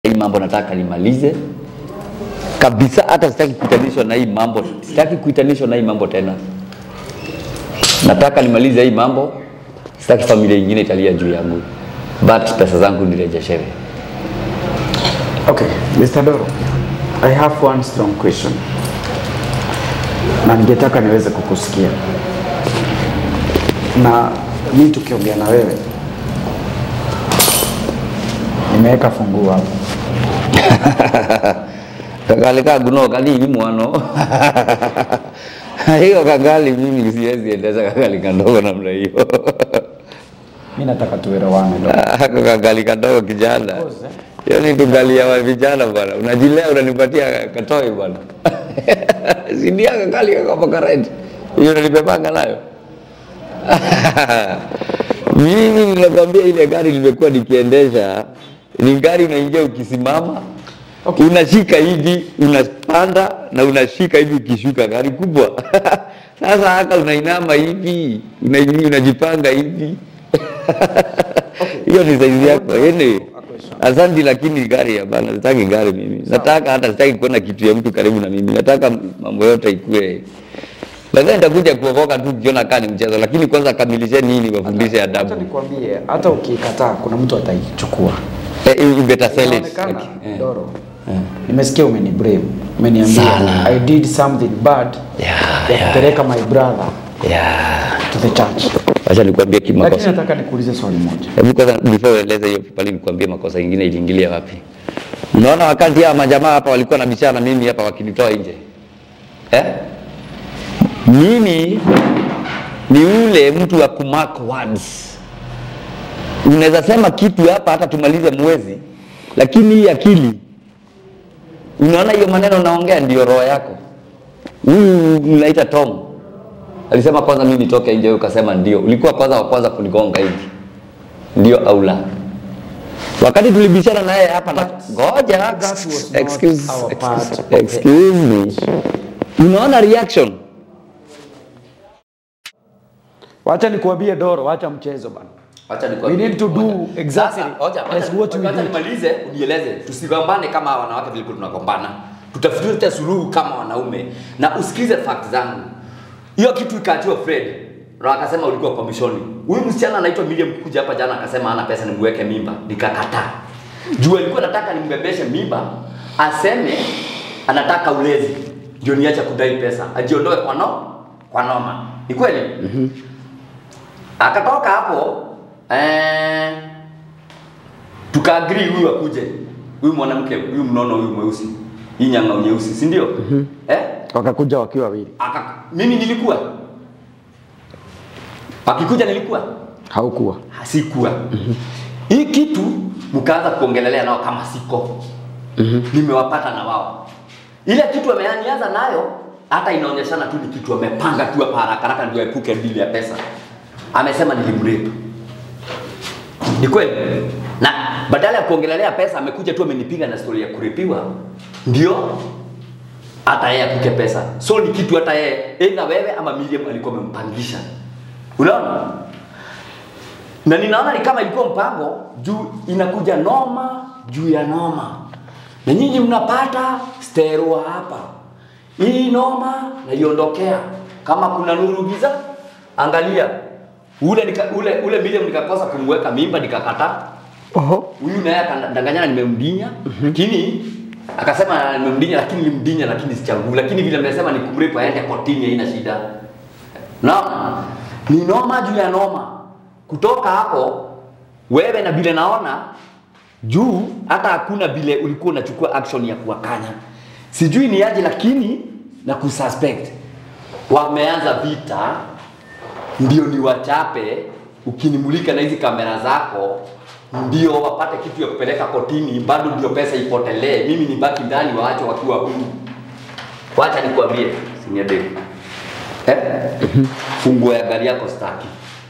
hii mambo nataka nimalize kabisa, hata sitaki kuitanishwa na hii mambo, sitaki kuitanishwa na hii mambo tena. Nataka nimalize hii mambo, sitaki familia ingine italia juu yangu, but pesa zangu nirejeshewe. Okay, Mr. Doro, I have one strong question na ningetaka niweze kukusikia, na mi tukiongea na wewe nimeweka funguo hapo. kagali kaguno kali hivi mwano hiyo kagali mimi siwezi endesha kagali kandogo namna hiyo Mi nataka tuelewane Doro. Ako kagali kadogo kijana hiyo ni tugali ya vijana bwana unajilea unanipatia katoi bwana sindia kagali kakapakaret hiyo nalipepanga nayo mimi ninakwambia ile gari limekuwa nikiendesha ni gari unaingia ukisimama Okay. unashika hivi unapanda na unashika hivi ukishuka gari kubwa sasa haka unainama hivi una- unajipanga hivi hiyo ni saizi yako yani asante lakini gari hapana sitaki gari mimi nataka hata sitaki kuona kitu ya mtu karibu na mimi nataka mambo yote ikue lakini nitakuja kuokoka tu ukiona kaa ni mchezo lakini kwanza kamilisheni hii niwafundishe Acha adabu nikwambie, hata ukikataa kuna mtu ataichukua. Eh, you better sell it. Inaonekana, Okay. Eh. Doro, nimesikia umeni blame, umeniambia Sana. I did something bad Yeah, ya yeah. kupeleka my brother Yeah. to the church. Wacha nikwambie Lakini kimakosa. nataka nikuulize swali moja. Hebu kwanza before ueleze hiyo pale nikwambie makosa ingine iliingilia wapi. Unaona wakati hawa majamaa hapa walikuwa na bishana mimi hapa wakinitoa nje. Eh? Mimi ni ule mtu wa kumark words. Unaweza sema kitu hapa hata tumalize mwezi, lakini hii akili unaona hiyo maneno naongea ndio roho yako. Huyu mnaita Tom alisema kwanza mimi nitoke nje, wewe ukasema ndio. Ulikuwa kwanza wa kwanza kunigonga hivi, ndio au la? Wakati tulibishana naye hapa na ngoja, That was not excuse, our part excuse, of the- excuse me. Unaona reaction Wacha nikuambie Doro, wacha mchezo bana. Acha We need to do exactly as what we Acha did. nimalize unieleze, tusigombane kama wanawake vilikuwa tunagombana, tutafute suluhu kama wanaume na usikize fact zangu. Hiyo kitu ikaatiwa Fred na akasema ulikuwa komishoni. Huyu msichana anaitwa Miriam kuja hapa jana akasema hana pesa nimweke mimba, nikakataa. Juu alikuwa nataka nimbebeshe mimba, aseme anataka ulezi, ndio niache kudai pesa, ajiondoe kwa no kwa noma. Ni kweli? Akatoka hapo eh, tukaagri huyu akuje, huyu mwanamke huyu mnono huyu mweusi, hii nyanga nyeusi, si ndio? Eh? Wakakuja wakiwa wawili. Aka, mimi nilikuwa akikuja nilikuwa Haukuwa. sikuwa hii kitu mkaanza kuongelelea nao kama siko nimewapata na wao ile kitu wameanianza nayo hata inaonyeshana tu ni kitu wamepanga tu hapa haraka haraka ndio epuke dili ya pesa amesema nilimrape ni kweli na badala ya kuongelelea pesa amekuja tu amenipiga na story ya kurepiwa ndio hata yeye akuke pesa so ni kitu hata yeye either wewe ama Miriam alikuwa amempangisha unaona na ninaona ni kama ilikuwa mpango juu inakuja noma juu ya noma na nyinyi mnapata sterwa hapa hii noma naiondokea kama kuna nuru giza angalia ule nika, ule ule Miriam nikakosa kumweka mimba nikakataa Oho. huyu naye akadanganyana nimemdinya lakini akasema nimemdinya lakini nilimdinya lakini sichagui lakini vile nimesema nikumrepo aende kotini haina shida naona ni noma juu ya noma kutoka hapo wewe na vile naona juu hata hakuna vile ulikuwa unachukua action ya kuwakanya sijui ni aje lakini na kususpect wameanza vita ndio ni wachape ukinimulika na hizi kamera zako ndio wapate kitu ya kupeleka kotini bado ndio pesa ipotelee mimi nibaki ndani waache wakiwa huru wacha nikwambie siniade eh? funguo ya gari yako staki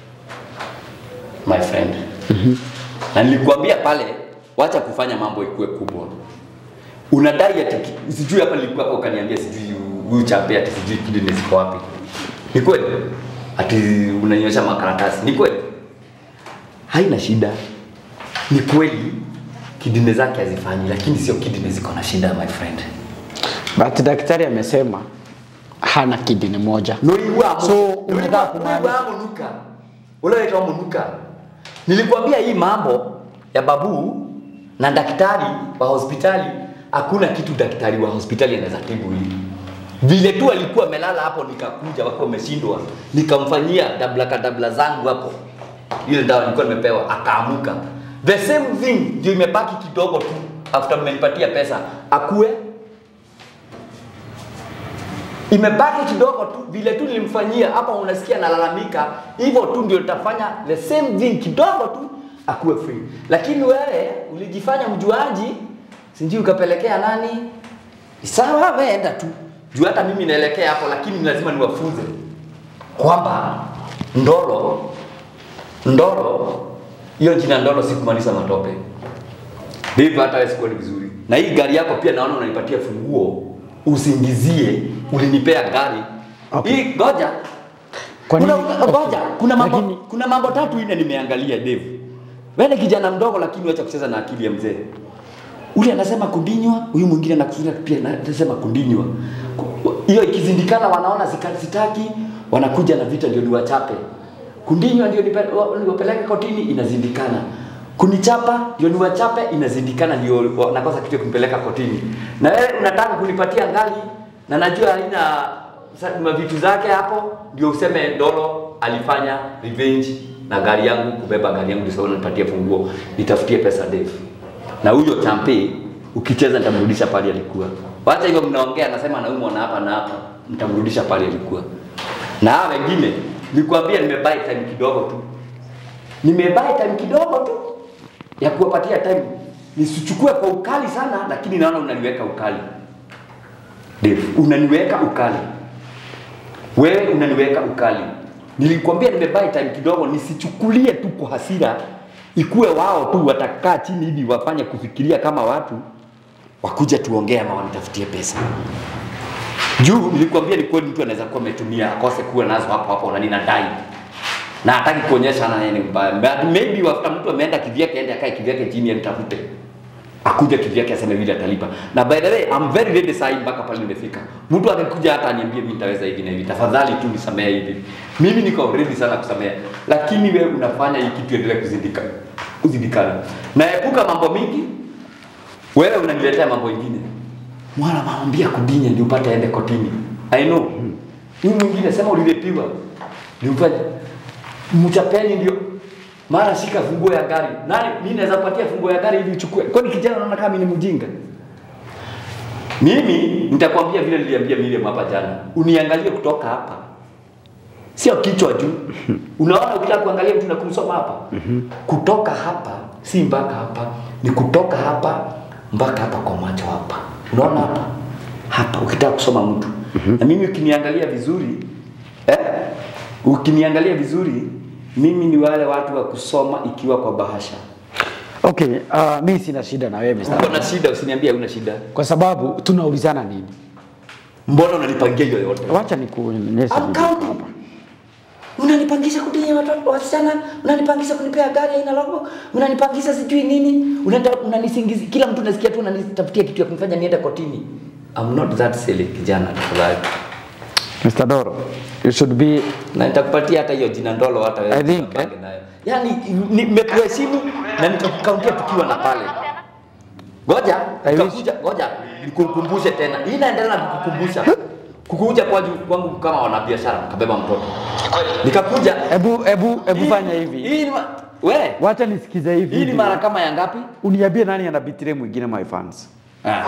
my friend na nilikwambia pale wacha kufanya mambo ikuwe kubwa unadai ati sijui hapa nilikuwa hapa ukaniambia sijui huyu champe ati sijui kidney ziko wapi ni kweli ati unanyosha makaratasi ni kweli haina shida ni kweli kidney zake hazifanyi, lakini sio kidney ziko na shida my friend. But daktari amesema hana kidney moja. Nolibwa So, unataka kumaanisha- munuka. Ule waitwa munuka. Nilikwambia hii mambo ya babu na daktari wa hospitali, hakuna kitu daktari wa hospitali anaweza tibu hili. Vile tu alikuwa amelala hapo, nikakuja wako wameshindwa, nikamfanyia dabla kadabla zangu hapo, ile dawa nilikuwa nimepewa, akaamuka. The same thing ndio imebaki kidogo tu, after mmenipatia pesa akue imebaki kidogo tu, vile tu nilimfanyia hapa, unasikia nalalamika hivyo tu, ndio nitafanya the same thing kidogo tu, akuwe free. Lakini wewe ulijifanya mjuaji, sijui ukapelekea nani? Sawa, wewe enda tu juu, hata mimi naelekea hapo, lakini lazima niwafunze kwamba ndoro ndoro, hiyo jina ndoro si kumaanisha matope ndivyo hata wewe sikuoni vizuri. Na hii gari yako pia naona unanipatia funguo usingizie, ulinipea gari Okay. hii. Ngoja Kwa kuna, nini? ngoja kuna mambo Lakini- kuna mambo tatu ine nimeangalia Dave. Wewe ni kijana mdogo, lakini wacha kucheza na akili ya mzee. Ule anasema kundinywa, huyu mwingine anakusudia pia na- anasema kundinywa. Ku- Hiyo ikizindikana, wanaona sika- sitaki, wanakuja na vita ndio niwachape. Kundinywa ndio nipe- wa- niwapeleke kotini, inazindikana. Kunichapa ndio niwachape, inazindikana, ndio wanakosa kitu ya kunipeleka kotini. Na wewe unataka kunipatia ngali na najua haina sa- mavitu zake hapo, ndio useme Ndolo alifanya revenge na gari yangu, kubeba gari yangu, ndio sababu nipatie funguo, nitafutie pesa Dave na huyo champe ukicheza nitamrudisha pale alikuwa. Wacha hivyo mnaongea, nasema anaumwa na hapa na hapa, mtamrudisha pale alikuwa. Na hawa wengine nilikwambia nimebuy time kidogo tu, nimebuy time kidogo tu ya kuwapatia time, nisichukue kwa ukali sana, lakini naona unaniweka ukali Dave, unaniweka ukali wewe unaniweka ukali. Nilikwambia nimebuy time kidogo, nisichukulie tu kwa hasira, ikuwe wao tu watakaa chini hivi wafanye kufikiria kama watu wakuja tuongee ama wanitafutie pesa. Juu nilikwambia ni kweli mtu anaweza kuwa ametumia akose kuwa nazo hapo hapo na ninadai na hataki kuonyesha na yeye ni mbaya. But maybe after mtu ameenda kivyake, aende akae kivyake chini anitafute akuja kivyake aseme vile atalipa. Na by the way, I'm very ready saa hii mpaka pale nimefika. Mtu akikuja hata aniambie mimi nitaweza hivi na hivi, tafadhali tu nisamehe hivi. Mimi niko ready sana kusamehe, lakini wewe unafanya hii kitu endelee kuzindika kuzindikana. Naepuka mambo mingi, wewe unaniletea mambo mengine. Mwana maambia kudinya ndio upate aende kotini. I know. Huyu mwingine sema ulilepiwa. Ndio upate mchapeni ndio mara shika funguo ya gari. Nani mimi naweza kupatia funguo ya gari ili uchukue. Kwani kijana anaona kama mimi ni mjinga? Mimi nitakwambia vile niliambia Miriam hapa jana. Uniangalie kutoka hapa. Sio kichwa juu. Unaona ukitaka kuangalia mtu na kumsoma hapa. Kutoka hapa si mpaka hapa, ni kutoka hapa mpaka hapa kwa macho hapa. Unaona hapa? Hapa ukitaka kusoma mtu. Na mimi ukiniangalia vizuri eh, ukiniangalia vizuri mimi ni wale watu wa kusoma ikiwa kwa bahasha. Okay, uh, mi sina shida na wewe Mr. Uko na shida, usiniambie una shida. Kwa sababu tunaulizana nini? Mbona unanipangia hiyo yote? Wacha nikuonyeshe I'm video counting. hapa. Unanipangisha kudinya watoto wasichana, unanipangisha kunipea gari aina logo, unanipangisha sijui nini, unata unanisingizia kila mtu nasikia tu unanitafutia kitu ya kumfanya niende kotini. I'm not that silly kijana tafadhali. Mr. Doro, you should be Na nitakupatia hata hiyo jina ndolo hata wewe. I think, utabaki nayo. Yaani nimekuheshimu na nikakukauntia tukiwa na pale. Ngoja, I wish- nikakuja, ngoja nikukumbushe tena. Hii inaendelea na kukukumbusha. Kukuja kwa kwangu kama wanabiashara kabeba mtoto. Nikakuja Ebu ebu ebu Hii- fanya hivi. Hii ni ma- we, Wacha nisikize hivi. hii ni mara kama ya ngapi? Uniambie nani ana betray mwingine my fans. Ah.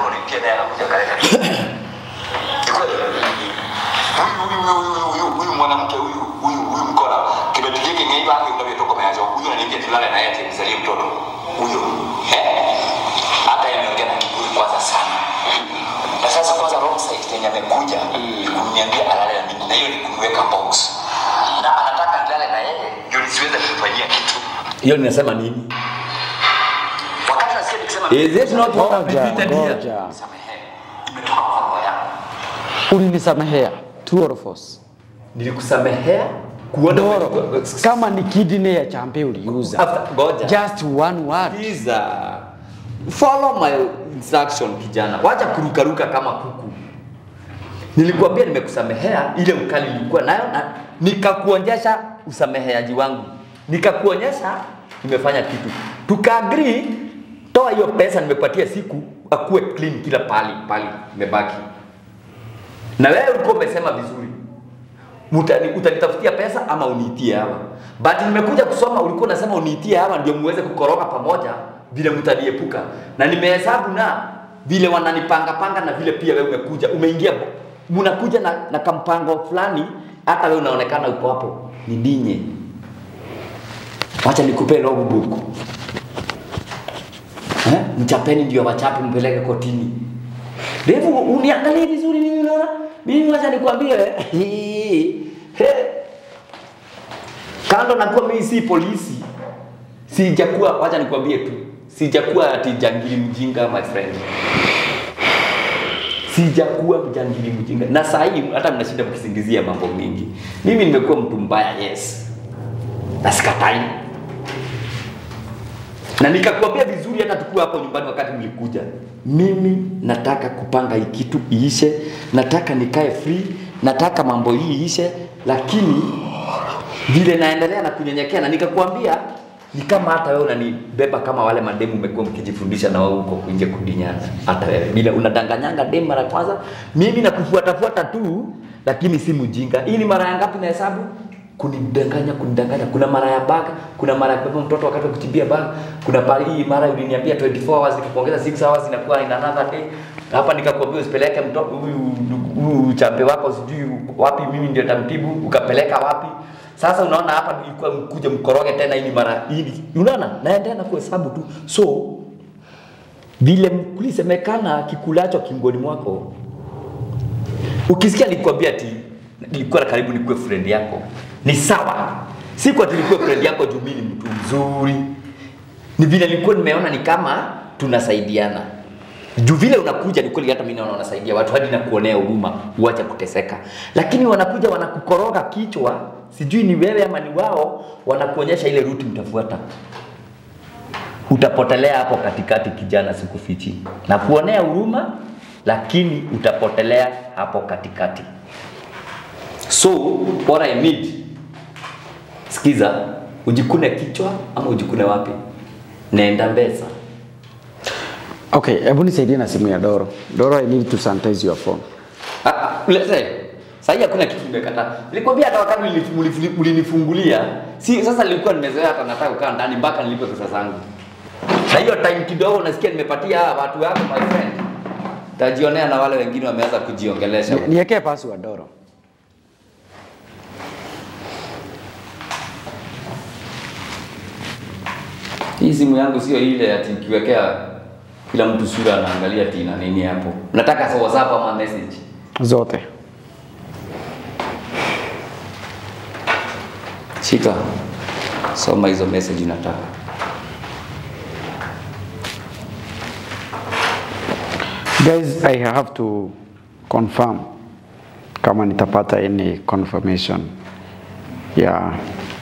huyu mwanamke huyu huyu huyu mkora kibeti hiki ngeiba yake unavyotoka meazo huyu ananiambia tulale naye ati mzalie mtoto huyo Eh. hata yameongea na kiburi kwanza sana na sasa kwanza wrong side yenye amekuja ni kuniambia alale na mimi na hiyo ni kumweka box na anataka nilale na yeye ndio nisiweze kumfanyia kitu Hiyo ninasema nini? wakati nasikia nikisema Is it not what I've Ngoja, repeated here? ngoja. samehe imetoka kwa roho yangu Ulinisamehea true or false? Nilikusamehea kuona Doro, kama ni kidney ya champe uliuza. After- ngoja. Just one word. Sikiza. follow my instruction kijana, wacha kurukaruka kama kuku. Nilikuambia nimekusamehea ile ukali nilikuwa nayo na nikakuonyesha usameheaji wangu, nikakuonyesha nimefanya kitu, tukaagree, toa hiyo pesa nimepatia siku akuwe clean kila pali pali imebaki. Na wewe ulikuwa umesema vizuri Mutani, utanitafutia pesa ama uniitie hawa. But nimekuja kusoma, ulikuwa unasema uniitie hawa ndio muweze kukoroga pamoja vile mtaniepuka, na nimehesabu na vile wananipanga panga na vile pia wewe umekuja umeingia, mnakuja na, na kampango fulani, hata wewe unaonekana uko hapo, nidinye. Wacha nikupe logbook eh, mchapeni ndio wachape, mpeleke kotini. Devu, uniangalie vizuri mimi unaona? Mimi wacha nikwambie he, kando na kuwa mimi si polisi, sijakuwa, wacha nikwambie tu, sijakuwa ati jangili mjinga my friend, sijakuwa mjangili mjinga, na saa hii hata mnashinda mkisingizia mambo mingi. Mimi nimekuwa mtu mbaya, yes, na sikatai na nikakwambia vizuri hata tukiwa hapo nyumbani wakati mlikuja, mimi nataka kupanga hii kitu iishe, nataka nikae free, nataka mambo hii iishe, lakini vile naendelea na kunyenyekea, na nikakwambia ni kama hata wewe unanibeba kama wale mademu umekuwa mkijifundisha na wao huko nje kudinyana, hata wewe bila unadanganyanga demu mara kwanza, mimi nakufuatafuata tu, lakini si mjinga. Hii ni mara ya ngapi na hesabu kunidanganya kunidanganya. Kuna mara ya bag, kuna mara ya kubeba mtoto wakati wa kuchimbia bag, kuna pale hii mara uliniambia 24 hours nikakuongeza 6 hours inakuwa in another day. Hapa nikakwambia usipeleke mtoto huyu huyu chambe wako sijui wapi, mimi ndio tamtibu, ukapeleka wapi? Sasa unaona hapa nilikuwa mkuja mkoroge tena, hii ni mara hii, unaona naendelea na kuhesabu tu, so vile kulisemekana kikulacho kingoni mwako, ukisikia nikwambia ati nilikuwa karibu nikuwe friend yako, ni sawa. Si kwa tulikuwa friend yako juu mimi ni mtu mzuri, ni vile nilikuwa nimeona ni kama tunasaidiana. Juu vile unakuja ni kweli, hata mimi naona unasaidia watu hadi nakuonea huruma, uache kuteseka. Lakini wanakuja wanakukoroga kichwa, sijui ni wewe ama ni wao, wanakuonyesha ile ruti mtafuata. Utapotelea hapo katikati, kijana, sikufichi. Na kuonea huruma, lakini utapotelea hapo katikati. So what I need, sikiza, ujikune kichwa ama ujikune wapi? Nenda Mbesa. Okay, hebu nisaidie na simu ya Doro. Doro, I need to sanitize your phone. Ah, ah, Lete. Sasa hakuna kitu nimekataa. Nilikwambia hata wakati ulini- ulini- ulinifungulia, si sasa nilikuwa nimezoea hata nataka kukaa ndani mpaka nilipe pesa zangu. Na hiyo time kidogo nasikia nimepatia hawa watu wako my friend. Tajionea na wale wengine wameanza kujiongelesha. Ni- Niwekee password Doro. Hii simu yangu sio ile ati ukiwekea kila mtu sura anaangalia ati ina nini hapo. Nataka sa WhatsApp ama message. Zote. Shika. Soma hizo message nataka. Guys, I have to confirm kama nitapata any confirmation ya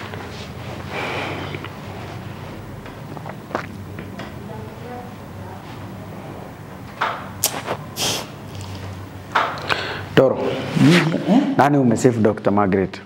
Doro, nani umesave Dr. Margaret?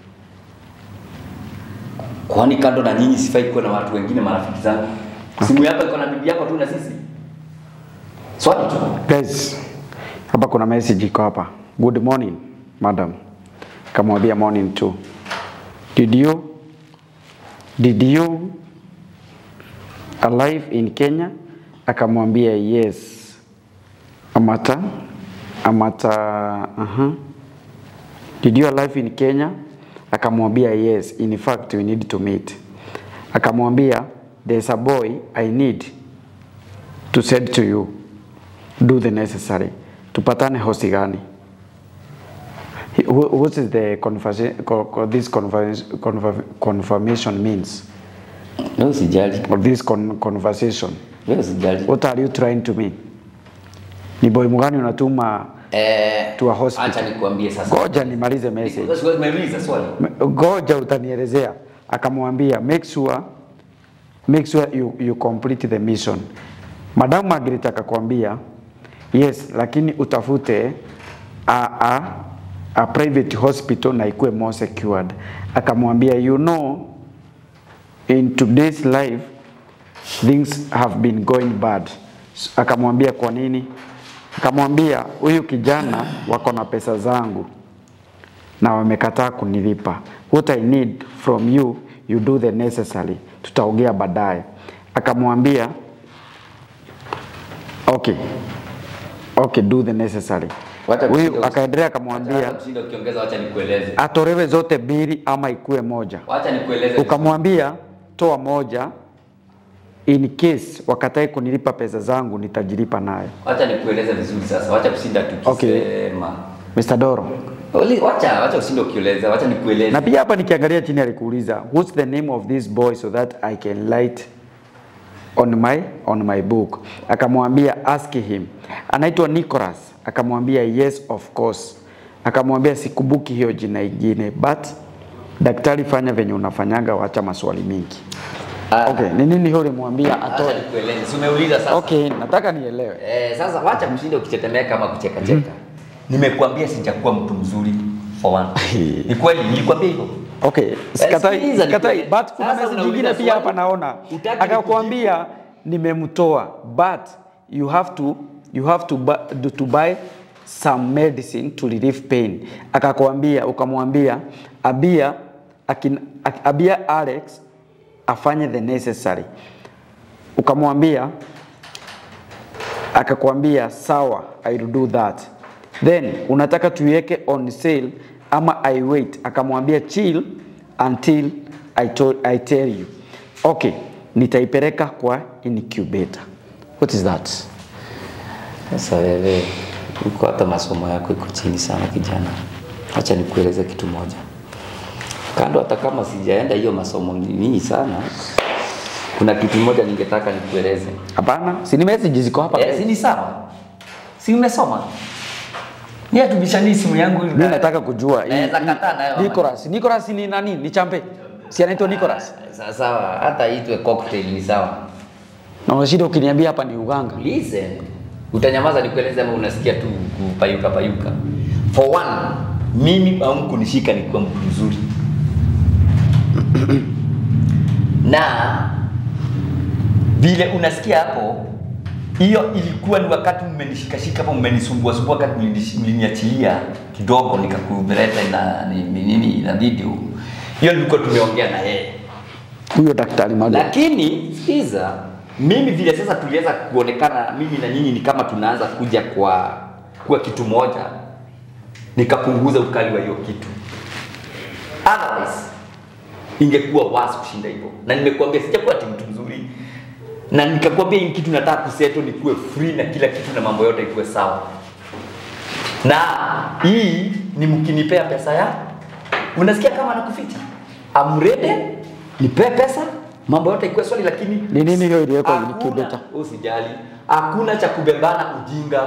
Kwani kando na nyinyi sifai kuwa na watu wengine marafiki zangu? Simu yako iko na bibi yako tu na sisi. Swali tu. Guys, hapa kuna message iko hapa. Good morning, madam. Kamwambia morning too. Did you did you alive in Kenya? Akamwambia yes. Amata Amata uh-huh. Did you alive in Kenya? Akamwambia yes. In fact, we need to meet. Akamwambia there's a boy I need to send to you do the necessary tupatane hosi gani He- wh- what is the conversa- co- co- this conversa- conver- confirmation means Leo sijali. or this con conversation Leo sijali. what are you trying to mean ni boy mgani unatuma Eh, to a hospital. Acha nikuambie sasa. goja nimalize message Sasa nimeuliza swali. Me- goja utanielezea akamwambia make sure make sure you, you complete the mission Madam Margaret akakwambia yes, lakini utafute a, a, a private hospital na ikuwe more secured. Akamwambia you know in today's life things have been going bad. S- Akamwambia kwa nini? Akamwambia huyu kijana wako na pesa zangu na wamekataa kunilipa. What I need from you, you do the necessary. Tutaongea baadaye. Akamwambia okay, okay, do the necessary. Wacha Huyu kushinda- akaendelea Wacha akamwambia kushinda ukiongeza, wacha nikueleze, atolewe zote mbili ama ikue moja. wacha nikueleze. Ukamwambia toa moja, in case wakatae kunilipa pesa zangu nitajilipa nayo. Wacha nikueleze vizuri sasa, wacha kushinda tukisema. Okay. Mr. Doro, Oli- Wacha wacha usinde ukieleza, wacha nikueleze. na pia hapa nikiangalia chini alikuuliza what's the name of this boy so that I can light on my on my book. Akamwambia ask him. Anaitwa Nicholas. Akamwambia yes of course. Akamwambia sikumbuki hiyo jina ingine but daktari, fanya venye unafanyaga, wacha maswali mingi. Ah. Okay, ni nini hiyo ulimwambia Wacha atoe? nikueleze. Si umeuliza sasa. Okay, nataka nielewe. Eh, sasa wacha kushinda ukitetemeka ama kucheka cheka. Nimekuambia sijakuwa mtu mzuri for one. Ni kweli nilikwambia hivyo. Okay, sikatai, sikiliza sikatai, nikueleze. but kuna Sasa message unauliza nyingine pia swali, hapa naona hutaki akakwambia nimemtoa but you have to you have to buy, to buy some medicine to relieve pain. Akakwambia ukamwambia abia akin, ak- abia Alex afanye the necessary. Ukamwambia akakwambia sawa, I will do that. Then unataka tuiweke on sale ama I wait? Akamwambia chill until I, told, I tell you. Okay, nitaipeleka kwa incubator. What is that? Sasa wewe uko hata masomo yako iko chini sana kijana. Acha nikueleze kitu moja. Kando hata kama sijaenda hiyo masomo nini sana, kuna kitu moja ningetaka nikueleze. Hapana, si ni message ziko hapa. Eh, si ni sawa? Si umesoma? Ni atubishani simu yangu Mimi nataka kujua hii- Naweza hii- kataa nayo. Nicholas, Nicholas ni nani? Ni champe. Si anaitwa Nicholas. Sawa sawa, hata itwe cocktail ni sawa. Na unashida ukiniambia hapa ni uganga. Listen. Utanyamaza nikueleze ama unasikia tu kupayuka payuka. For one, mimi au kunishika ni kwa mtu mzuri. na vile unasikia hapo, hiyo ilikuwa ni wakati mmenishikashika hapo, mmenisumbua sumbua, wakati mlinish- mliniachilia kidogo nikakupeleka na ni- ni- nini na video hiyo, nilikuwa tumeongea na yeye Huyo daktari Mago. lakini sikiza, mimi vile sasa tuliweza kuonekana mimi na nyinyi ni kama tunaanza kuja kwa kuwa kitu moja, nikapunguza ukali wa hiyo kitu, otherwise ingekuwa worse kushinda hivyo. Na nimekuambia sijakuwa ati mtu mzuri, na nikakwambia hii kitu nataka kuseto nikuwe free na kila kitu na mambo yote ikuwe sawa, na hii ni mkinipea pesa ya unasikia kama nakuficha amrede nipee pesa mambo yote ikuwe swali, lakini Ni nini hiyo iliwekwa Hakuna- incubator? Usijali, hakuna cha kubebana ujinga.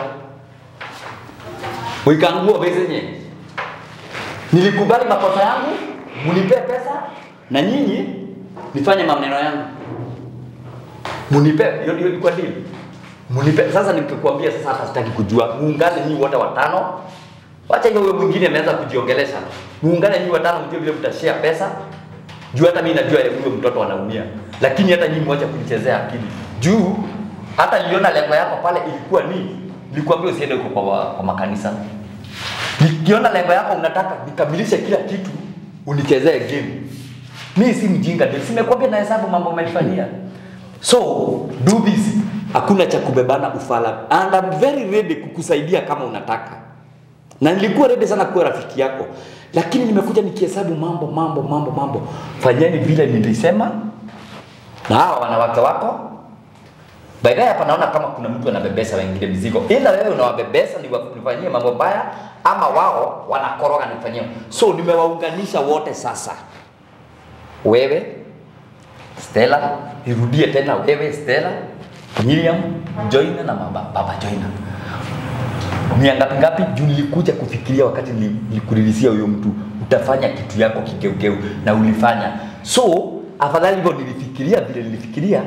Uikangua bezenye. Nilikubali makosa yangu, munipe pesa na nyinyi nifanye maneno yangu. Munipe, hiyo ndio ilikuwa deal. Munipe sasa, nikikwambia sasa, hata sitaki kujua. Muungane nyinyi wote watano. Wacha hiyo huyo mwingine ameanza kujiongelesha. Muungane nyinyi watano, mjue vile mtashare pesa. Juu hata mimi najua huyo mtoto anaumia, lakini hata nyinyi mwache kunichezea akili. Juu hata niliona lengo yako pale ilikuwa ni nilikwambia usiende huko kwa, kwa makanisa. Nikiona lengo yako unataka nikamilishe kila kitu, unichezee game. Mimi si mjinga ndio, simekwambia na hesabu mambo umenifanyia. So do this. Hakuna cha kubebana ufala. And I'm very ready kukusaidia kama unataka. Na nilikuwa ready sana kuwa rafiki yako. Lakini nimekuja nikihesabu mambo mambo mambo mambo. Fanyeni vile nilisema. Na hawa wanawake wako Baadaye hapa naona kama kuna mtu anabebesa wengine mizigo. Ila wewe unawabebesa ni wakufanyie mambo mbaya ama wao wanakoroga nifanyie. So nimewaunganisha wote sasa. Wewe Stella, irudie tena wewe Stella, Miriam, Joina na mama, baba Joina. Ni ngapi ngapi juu nilikuja kufikiria wakati nili- nilikulilisia huyo mtu utafanya kitu yako kigeugeu na ulifanya. So afadhali hivyo nilifikiria vile nilifikiria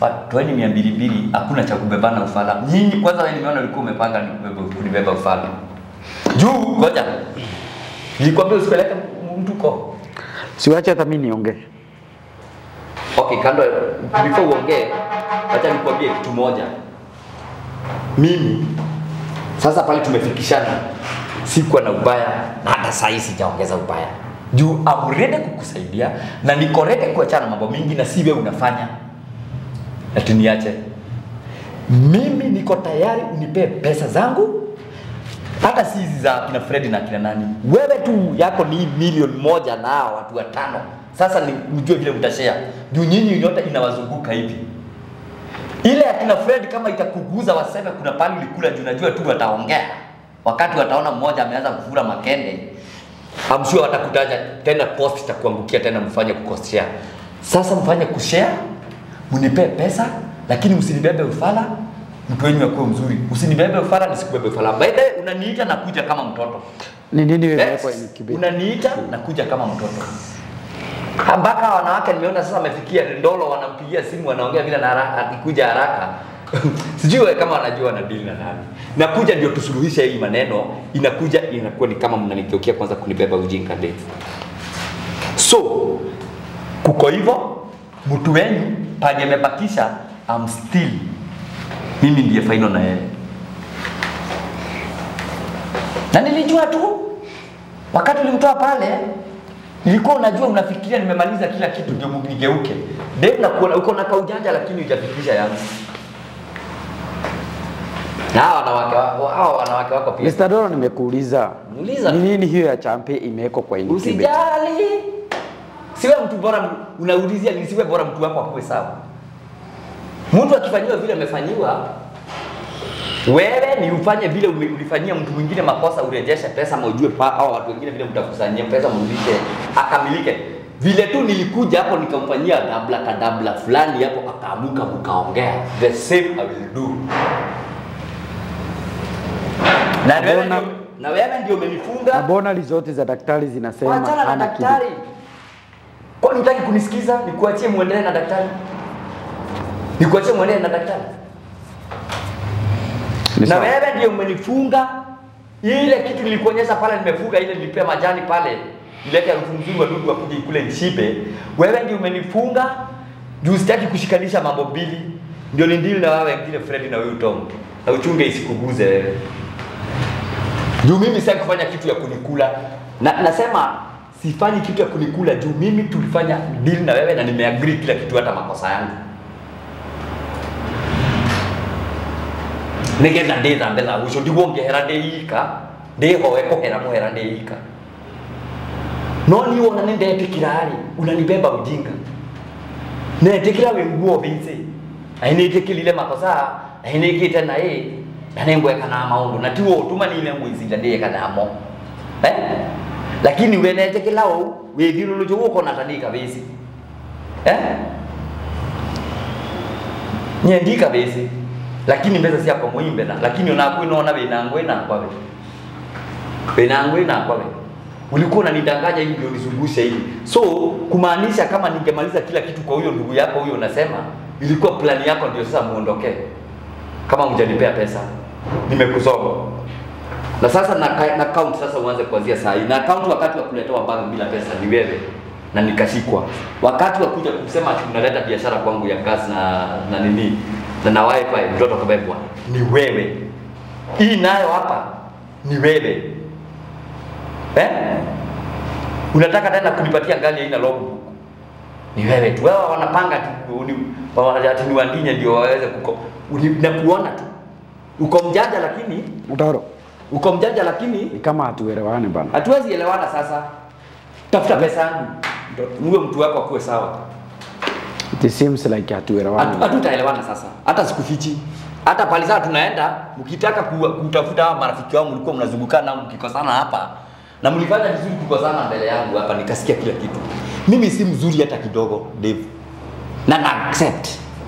pa- toeni mia mbili mbili, hakuna cha kubebana ufala. Nyinyi kwanza, wewe nimeona ulikuwa umepanga ni kubeba- kunibeba ufala juu. Ngoja nilikwambia usipeleke m- mtu ko Siwache hata mimi niongee. Okay, kando before uongee, acha nikwambie kitu moja. Mimi sasa pale tumefikishana, sikuwa na ubaya na hata saa hii sijaongeza ubaya juu I'm ready kukusaidia na niko ready kuachana mambo mingi na si wewe unafanya ati niache. Mimi niko tayari unipe pesa zangu hata si hizi za kina Fred na kina nani. Wewe tu yako ni milioni moja na hao watu watano. Sasa ni mjue vile mtashare. Juu nyinyi nyote inawazunguka hivi. Ile ya kina Fred kama itakuguza waseme kuna pali ulikula juu najua tu wataongea. Wakati wataona mmoja ameanza kufura makende. I'm sure watakutaja tena post itakuangukia tena mfanye kukoshare. Sasa mfanye kushare, mnipe pesa lakini msinibebe ufala. Mtu wenyu akuwe mzuri. Usinibebe ufala nisikubebe ufala. By the way, unaniita na kuja kama mtoto. Ni nini wewe Yes. kwa incubate? Unaniita na kuja kama mtoto. Ha, Mpaka wanawake nimeona sasa wamefikia ndolo, wanampigia simu wanaongea vile na haraka, akikuja haraka sijui wewe kama wanajua wana deal na nani. Nakuja ndio tusuluhishe hii maneno, inakuja inakuwa ni kama mnanigeukia kwanza kunibeba ujinga ndefu. So kuko hivyo, mtu wenyu pale amebakisha, I'm still mimi ndiye final na yeye, na nilijua tu wakati ulimtoa pale nilikuwa unajua unafikiria nimemaliza kila kitu ndio nigeuke. Dave nakuona uko na kaujanja lakini hujafikisha yangu. Na hawa wanawake wako hawa wanawake wako pia. Mr. Doro nimekuuliza. Muuliza. Ni nini hiyo ya champe imewekwa kwa incubate? Usijali. Siwe mtu bora unaulizia ni siwe bora mtu wako akuwe sawa. Mtu akifanyiwa vile amefanyiwa wewe ni ufanye vile ume- ulifanyia mtu mwingine makosa, urejeshe pesa ama ujue pa au watu wengine vile mtakusanyia pesa mrudishe akamilike. Vile tu nilikuja hapo nikamfanyia dabla kadabla fulani hapo, akaamuka mkaongea, the same I will do. Na wewe Mbona- ndio, na wewe ndio umenifunga Na bonali zote za daktari zinasema Wachana na hana kitu. daktari. Kwani hutaki kunisikiza? Nikuachie muendelee na daktari? Nikuachie muendelee na daktari? Ni Na sawa. wewe ndio umenifunga ile kitu nilikuonyesha pale, nimefunga ile, nilipea majani pale, nilete harufu nzuri, wadudu wakuje kule nishibe. Wewe ndio umenifunga juu sitaki kushikanisha mambo mbili, ndio nindili na wewe wengine, Fred na wewe Tom, na uchunge isikuguze wewe juu mimi sitaki kufanya kitu ya kunikula na, nasema sifanyi kitu ya kunikula juu mimi tulifanya deal na wewe na nimeagree kila kitu hata makosa yangu nigetha ndithambe tha ucio ndigwo ngehera ndiika ndihoe kuhera muhera ndiika no ni wona ni ndetikira ri unanibeba ujinga netikira wi nguo vinci ainĩtĩkĩrire makosa ainĩkĩte na ĩ na nĩngweka na maũndũ na ti ũtũma nine mwĩciria ndĩeka namo eh? lakini we netĩkĩra ũũ wĩthiũrũrũkĩ gũkũ na tandika bĩci eh? nyendika bĩci lakini mbeca ciakwa mũimbe na lakini onaku inaona wĩna ngwĩ nakwa we wĩna ngwĩ nakwa we ulikuwa unanidanganya hivi ndio nizungushe hivi so kumaanisha kama ningemaliza kila kitu kwa huyo ndugu yako huyo unasema ilikuwa plani yako ndio sasa muondokee kama mjanipea pesa nimekusoma na sasa na, ka- na count sasa uanze kuanzia saa hii na count wakati wa kuletewa bag bila pesa ni wewe na nikashikwa wakati wa kuja kusema ati unaleta biashara kwangu ya kazi na na nini na na wifi mtoto kabebwa ni wewe hii nayo hapa ni wewe eh? unataka tena kunipatia gari haina logbook ni wewe tu. Wewe wanapanga tu uni- wa- ati ni wandinye ndio waweze kuko uni- na kuona tu uko mjanja, lakini Mtaro, uko mjanja, lakini ni kama hatuelewani bana. hatuwezi elewana. Sasa tafuta pesa yangu, uwe mtu wako akuwe sawa. It seems like hatuelewani. Hatu- Hatutaelewana sasa, hata sikufichi. Hata pale sasa tunaenda, mkitaka ku- kutafuta hawa marafiki wangu mlikuwa mnazungukana nao mkikosana hapa na mlifanya vizuri kukosana mbele yangu hapa, nikasikia kila kitu. Mimi si mzuri hata kidogo, Dave, na na accept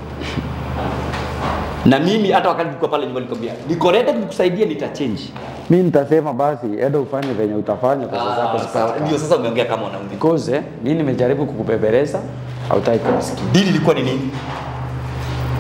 na mimi hata wakati tulikuwa pale nyumbani nikwambia, niko ready kukusaidia, nita change. Mimi nitasema basi enda ufanye venye utafanya pesa zako Ah, sawa. zipate. Ndio sasa umeongea kama mwanaume. Because eh, mimi nimejaribu kukubebeleza hautaki kunisikia. Dili ilikuwa ni nini?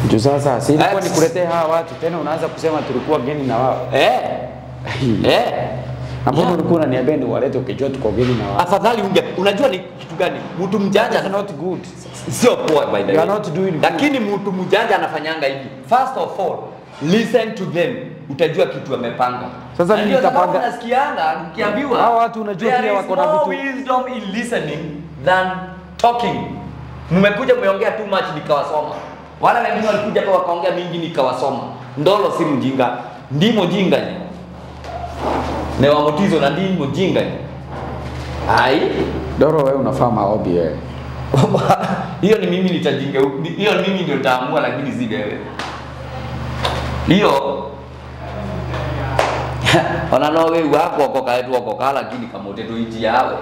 Juu sasa si ilikuwa Ex. nikuletee hawa watu tena unaanza kusema tulikuwa geni na wao. Eh. Eh. Na mbona Yeah. ulikuwa unaniambia niwalete ukijua tuko geni na wao? Afadhali unge unajua ni kitu gani? Mtu mjanja That's not good. sio poa by the You way. are not doing good. Lakini mtu mjanja anafanyanga hivi. First of all, listen to them. Utajua kitu amepanga. Sasa Na mimi ndio sababu nitapanga- nasikianga nikiambiwa Hao watu unajua there pia is wako na more vitu- wisdom in listening than talking. Mmekuja mmeongea too much nikawasoma. Wala wengine walikuja hapa wakaongea mingi nikawasoma. Ndolo si mjinga. Ndimo jinga ni. Ne wa motizo na ndimo jinga ni. Ai. Doro wewe unafaa maombi wewe. hiyo ni mimi nitajinga hiyo ni mimi ndio nitaamua lakini si wewe hiyo ona no we wako wako kaetu wako kala lakini kamote tu iji yawe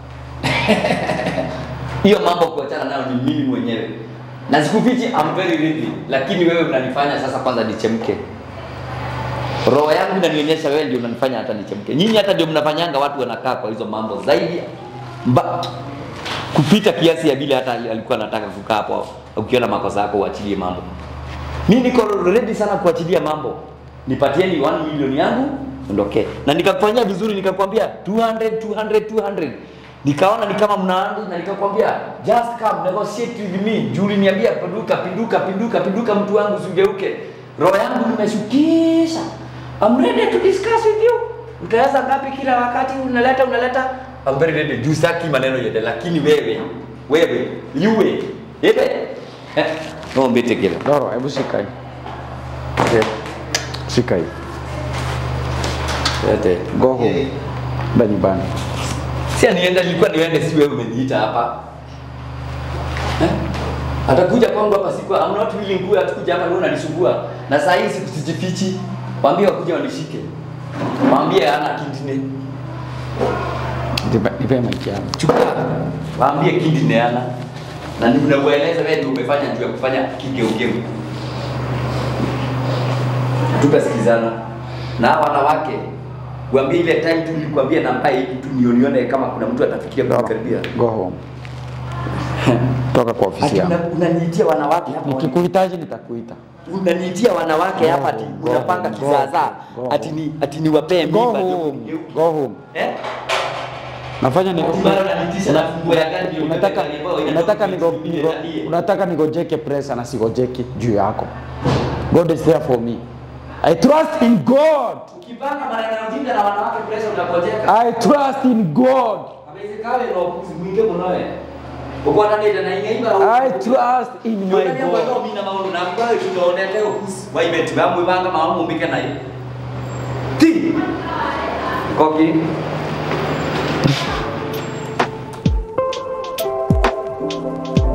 hiyo mambo kuachana nayo ni mimi mwenyewe na sikufichi I'm very ready lakini wewe unanifanya sasa kwanza nichemke roho yangu inanionyesha wewe ndio unanifanya hata nichemke nyinyi hata ndio mnafanyanga watu wanakaa kwa hizo mambo zaidi mba, kupita kiasi ya vile hata alikuwa anataka kukaa hapo ukiona makosa yako uachilie mambo mi niko ready sana kuachilia mambo nipatieni 1 milioni yangu ondokee na nikakufanyia vizuri nikakwambia 200 200 200 nikaona ni kama mnaandi na nikakwambia just come negotiate with me juu uliniambia pinduka pinduka pinduka pinduka mtu wangu usigeuke roho yangu nimeshukisha I'm ready to discuss with you utaweza ngapi kila wakati unaleta unaleta I'm very ready juu saki maneno yende lakini wewe wewe yue ebe eh, no mbete kile Doro, hebu shika hii. Okay. Shika hii. Ete. Go home. Nda nyumbani. Si anienda nilikuwa niende si wewe umeniita hapa. Eh? Atakuja kwangu hapa siku I'm not willing kuwa atakuja hapa wewe unanisumbua. Na saa hii sikujifichi. Waambie wakuja wanishike. Waambie hana kidney. Nipe- Nipe mic yangu. Chukua. Waambie kidney hana. Na ninakueleza wewe ndio umefanya juu ya kufanya kigeugeu. Tukasikizana. Na hawa wanawake Waambie ile time tu nilikwambia namba hii tu nionione kama kuna mtu atafikiria Doro, kunikaribia. Go home. Toka kwa ofisi Ati yangu. una- unaniitia wanawake hapa Nikikuhitaji nitakuita. unaniitia wanawake hapa ati Go, unapanga go, kizaazaa go, ati ni ati niwapee Go mimba ndio home. kunigeuka. Go home. Eh? Nafanya ni Ati bado unanitisha na funguo ya gari ndio unataka unataka niambiwe inatoka unataka nigo, kwenye nigo, nani? unataka nigojeke presa na sigojeki juu yako. God is there for me. I trust in God. Ukipanga maneno ya ujinga na wanawake pressure unapojeka. I trust in God. Amezikawe na ukuzi mwingi mnoe. Uko na nenda na ingeiba. I trust in my God. God. Mimi na maono na kwa tunaonete ukuzi. Waibeti bamu banga maono mbike na hiyo. Ti. Koki.